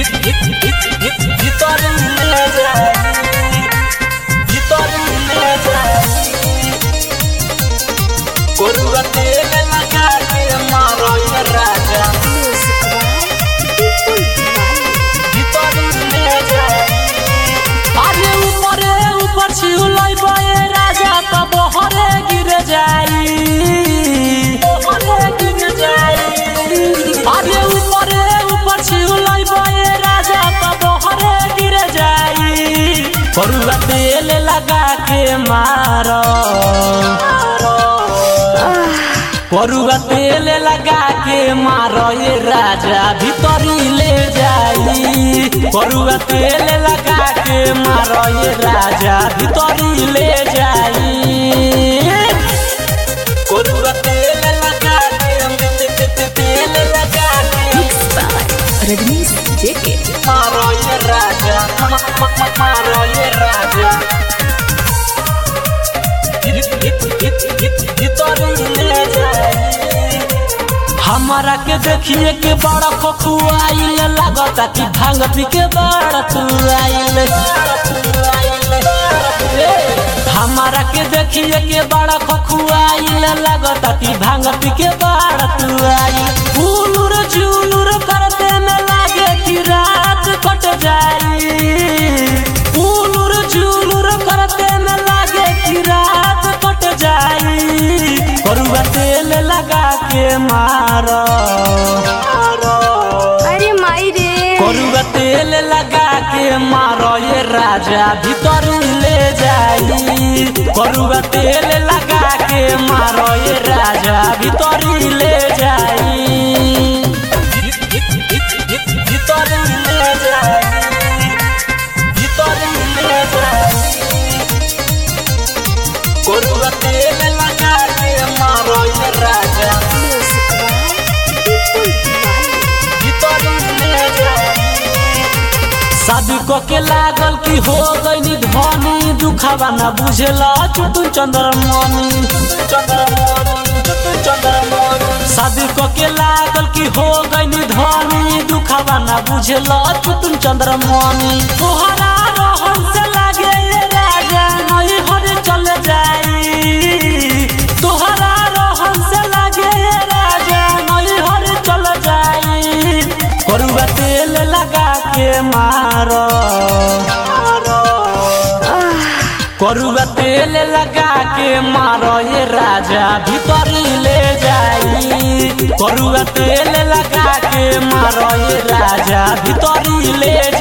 ভিতরে নিয়ে যায় ভিতরে নিয়ে যায় গরুয়া তেল লাগাকে মারো এ রাজা ভিতরে নিয়ে যায় আরে উপরে উপর ছিউলাই বয়ে রাজা তো বহরে গিরে যাই বহরে গিরে যাই আরে উপরে উপর ছিউলাই বয়ে রাজা তো বহরে গিরে যাই করুলা তেল लगा के मारो करुआ तेल लगा के मारो ये राजा भीतरी ले जाई करुआ तेल लगा के मारो ये राजा भीतरी ले जाई करुआ तेल लगा के तेल लगा के रजनीश जेके मारो ये राजा मारो ये राजा हमारा के देखिए के बड़ा खखुआइल लागता कि भांग पी के बड़ा तुआइल हमारा के देखिए के बड़ा खखुआइल लागता कि भांग पी के बड़ा तुआइल उलुर जुलुर करते में लागे कि रात कट जाई उलुर जुलुर करते में लागे कि रात कट जाई करुआ तेल लगा के मारो अरे माई रे करुआ तेल लगा के मारो ये राजा भीतर ले जाई करुआ तेल लगा के मारो ये राजा भीतर ले जाई भीतर ले जाई भीतर ले जाई करुआ तेल लगा के मारो ये राजा शादी को के लागल की हो गई धनी दुखावा न बुझेला चुटुन चंद्रमणि शादी को के लागल की हो गई धनी दुखावा न बुझेला चुटुन चंद्रमणि तोहरा रहन से लागे ये राजा नई हर चल जाई तोहरा रहन से लागे ये राजा नई हर चल जाई करुआ तेल लगा के मारो करुआ तेल लगा के मारो ये राजा भीतर ले जाई करुआ तेल लगा के मारो ये राजा भीतर ले